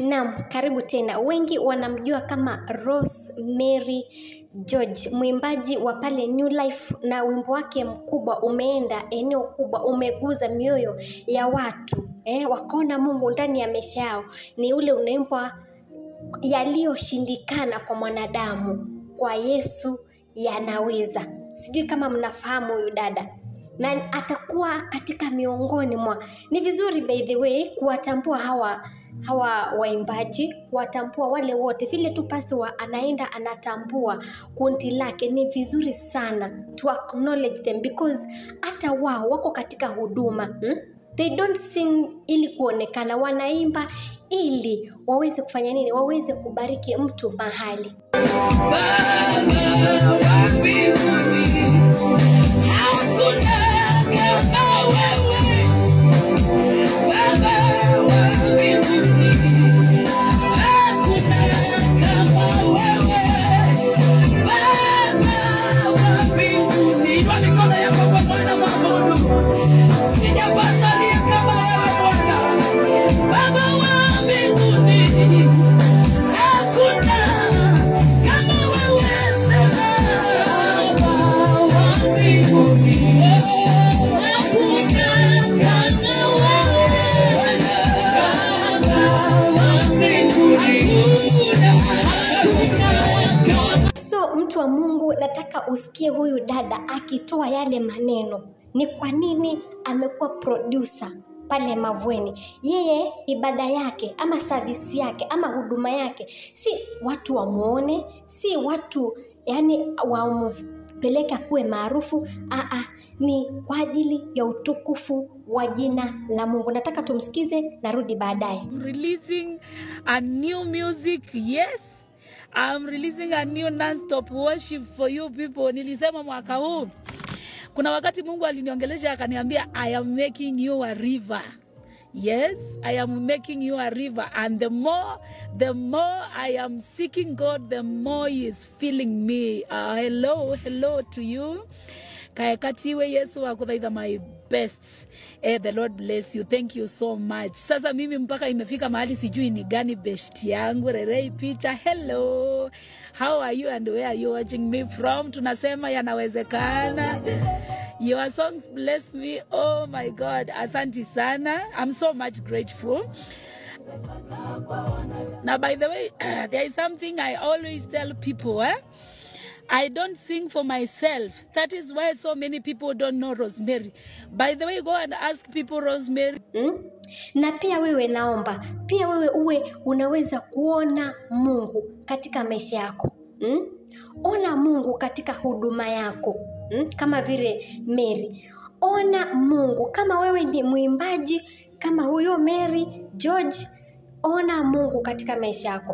Naam, karibu tena. Wengi wanamjua kama Rosemary George, mwimbaji wa pale New Life, na wimbo wake mkubwa umeenda eneo kubwa, umeguza mioyo ya watu eh, wakaona Mungu ndani ya maisha yao. Ni ule unaimbwa yaliyoshindikana kwa mwanadamu, kwa Yesu yanaweza. Sijui kama mnafahamu huyu dada na atakuwa katika miongoni mwa. Ni vizuri by the way kuwatambua hawa hawa waimbaji, kuwatambua wale wote, vile tu pasi wa anaenda anatambua kundi lake. Ni vizuri sana to acknowledge them because hata wao wako katika huduma hmm? They don't sing ili kuonekana, wanaimba ili waweze kufanya nini? Waweze kubariki mtu mahali. So mtu wa Mungu, nataka usikie huyu dada akitoa yale maneno. Ni kwa nini amekuwa producer pale Mavueni? Yeye ibada yake ama savisi yake ama huduma yake si watu wamwone, si watu yani wampeleke kuwe maarufu. Aa, ni kwa ajili ya utukufu wa jina la Mungu. Nataka tumsikize, narudi baadaye. releasing a new music yes I'm releasing a new non-stop worship for you people nilisema mwaka huu kuna wakati mungu aliniongelesha akaniambia i am making you a river yes i am making you a river and the more the more i am seeking god the more he is filling me uh, hello hello to you kaekatiwe yesu akuthaitha my best eh, the lord bless you thank you so much sasa mimi mpaka imefika mahali sijui ni gani best yangu rerei picha hello how are you and where are you watching me from tunasema yanawezekana your songs bless me oh my god asanti sana i'm so much grateful now by the way there is something i always tell people eh? I don't sing for myself. That is why so many people don't know Rosemary. By the way, go and ask people Rosemary. Mm? Na pia wewe naomba, pia wewe uwe unaweza kuona Mungu katika maisha yako. Mm? Ona Mungu katika huduma yako. Mm? Kama vile Mary. Ona Mungu kama wewe ni mwimbaji kama huyo Mary George, ona Mungu katika maisha yako.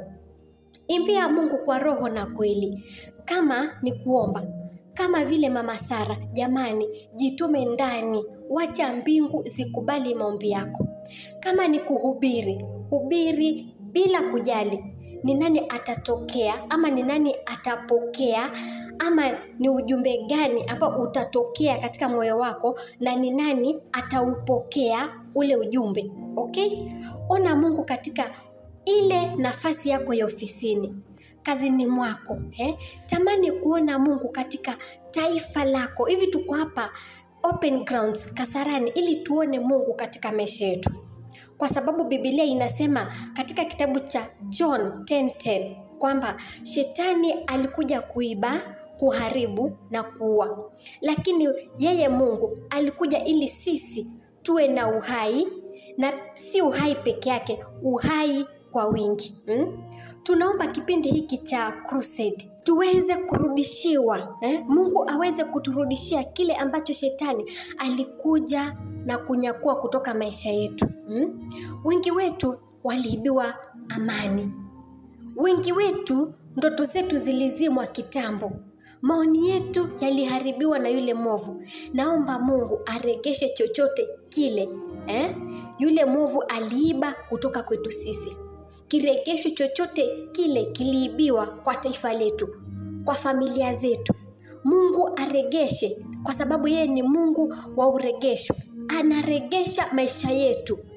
Imbia Mungu kwa roho na kweli. Kama ni kuomba, kama vile mama Sara, jamani, jitume ndani, wacha mbingu zikubali maombi yako. Kama ni kuhubiri, hubiri bila kujali ni nani atatokea ama ni nani atapokea ama ni ujumbe gani ambao utatokea katika moyo wako na ni nani ataupokea ule ujumbe. Okay? Ona Mungu katika ile nafasi yako ya ofisini kazini mwako eh? Tamani kuona Mungu katika taifa lako. Hivi tuko hapa open grounds Kasarani ili tuone Mungu katika maisha yetu, kwa sababu Biblia inasema katika kitabu cha John 10:10 kwamba shetani alikuja kuiba, kuharibu na kuua, lakini yeye Mungu alikuja ili sisi tuwe na uhai na si uhai peke yake, uhai kwa wingi hmm? Tunaomba kipindi hiki cha crusade tuweze kurudishiwa eh? Mungu aweze kuturudishia kile ambacho shetani alikuja na kunyakua kutoka maisha yetu hmm? Wengi wetu waliibiwa amani, wengi wetu ndoto zetu zilizimwa kitambo, maoni yetu yaliharibiwa na yule mwovu. Naomba Mungu aregeshe chochote kile eh? Yule mwovu aliiba kutoka kwetu sisi kiregesho chochote kile kiliibiwa kwa taifa letu, kwa familia zetu. Mungu aregeshe, kwa sababu yeye ni Mungu wa uregesho. Anaregesha maisha yetu,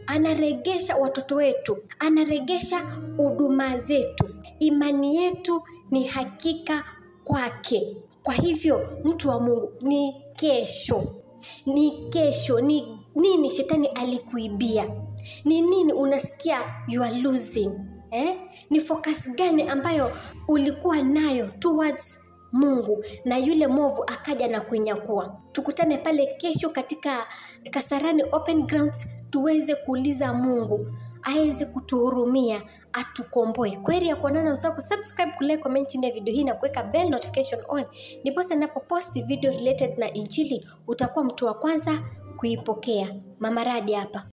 anaregesha watoto wetu, anaregesha huduma zetu. Imani yetu ni hakika kwake. Kwa hivyo, mtu wa Mungu, ni kesho, ni kesho, ni nini shetani alikuibia? Ni nini unasikia you are losing eh? Ni focus gani ambayo ulikuwa nayo towards Mungu na yule mwovu akaja na kuinyakua. Tukutane pale kesho katika Kasarani Open Grounds tuweze kuuliza Mungu aweze kutuhurumia atukomboe. Kweli ya kuonana, usahau kusubscribe, kulike, comment chini ya video hii na kuweka bell notification on, ndiposa ninapoposti video related na Injili utakuwa mtu wa kwanza kuipokea. Mama Radi hapa.